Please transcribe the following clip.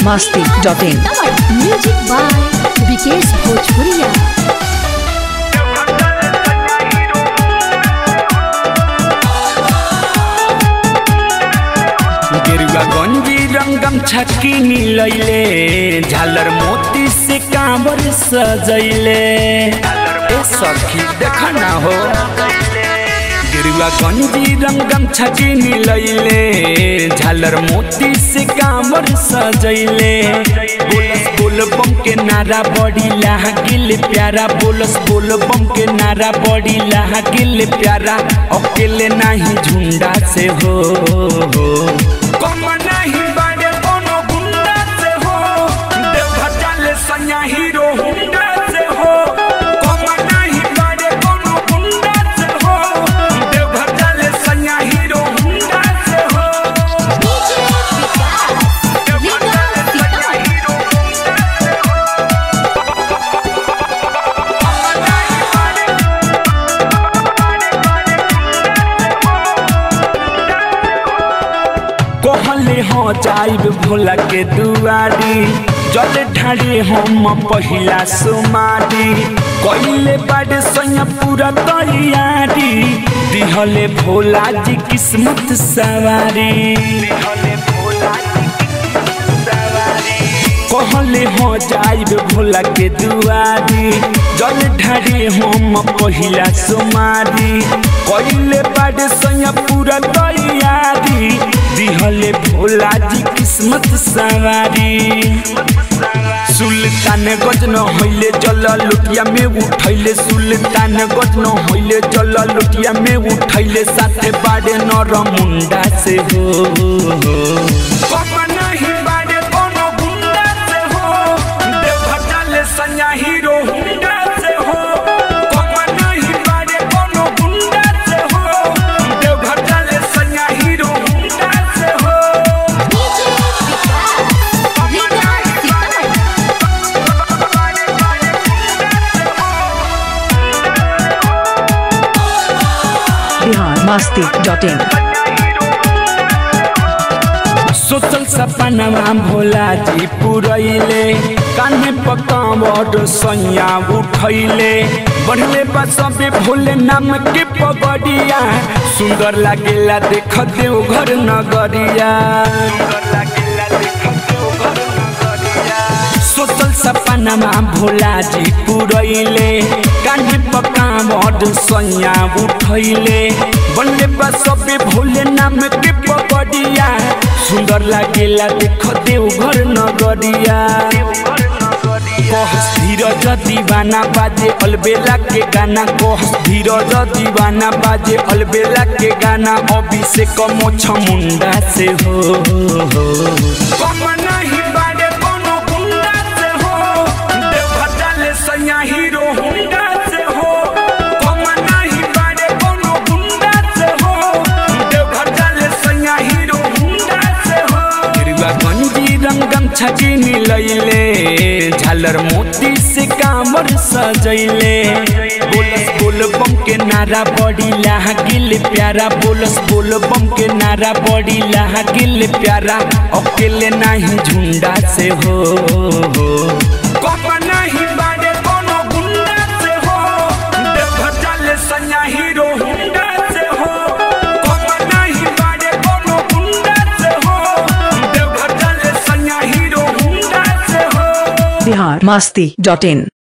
masti.in. Music by Vikesh भोजपुरिया गेरुआ गंजी रंगम छक्की नीलैले झालर मोती से कांवर सजैले ए सखी देख ना हो गेरुआ गंजी रंगम छक्की नीलैले झालर मोती से कांवर सजैले बोलस बोल बम के नारा बड़ी लागिल प्यारा बोलस बोल बम के नारा बड़ी लागिल प्यारा अकेले नहीं झुंडा से हो कम नहीं बाड़े कोनो गुंडा से हो देवघर जाले सैया हीरो हुंडा से हो कम नहीं बाड़े कोनो गुंडा से हो देवघर जाले सैया हीरो हुंडा से हो देवघर जाले सैया हीरो हुंडा से हो कम नहीं बाड़े कहले हो जाइब भोला के दुआरी जल ढारे हम पहिला सुमारी कइले बाड़े सैया पूरा तैयारी दिहले भोला जी किस्मत सवारी दिहले भोला जी किस्मत सवारी कहले हो जाइब भोला के दुआरी जल ढारे हम पहिला सुमारी कइले बाड़े सैया पूरा तैयारी दिहले भोला जी किस्मत सवारी सुल्तान गज न होइले जल लुटिया में उठैले सुल्तान गज न होइले जल लुटिया में उठैले साथे बाड़े नर मुंडा से हो कम नहीं बाड़े कोनो गुंडा से हो देवघर जाले सैया हीरो हुंडा से हो कम नहीं बाड़े कोनो गुंडा से हो देवघर जाले सैया हीरो हुंडा से हो Bihar masti.in. सोचल सपनवा भोला जी पुरैले कान्हे पकावट सैया उठैले बढ़ले बा सबे भोले नाम के पगड़िया सुंदर लागेला देख देव घर नगरिया सोचल सपनमा भोला जी पुरैले कान्हे पकावट सैया उठैले बनले बा सबे भोले नाम के पगड़िया सुंदर लागेला देख देव घर नगरिया कहस धीरज दीवाना बाजे अलबेला के गाना कहस धीरज दीवाना बाजे अलबेला के गाना अभिषेक मोछ मुंडा से हो कम नहीं बाड़े कोनो गुंडा से हो देवघर जाले सैया हीरो हुंडा से हो कम नहीं बाड़े कोनो गुंडा से हो देवघर जाले सैया हीरो हुंडा से हो गिरवा गंजी रंगम छजी मिलैले झालर मोती से कामर सजैले बोलस बोल बम के नारा बड़ी लागिल प्यारा बोलस बोल बम के नारा बड़ी लागिल प्यारा अकेले नहीं झुंडा से हो कम नहीं बाड़े कोनो गुंडा से हो देवघर जाले सैया हीरो हुंडा से हो कम नहीं बाड़े कोनो गुंडा से हो देवघर जाले सैया हीरो हुंडा से हो Bihar masti.in.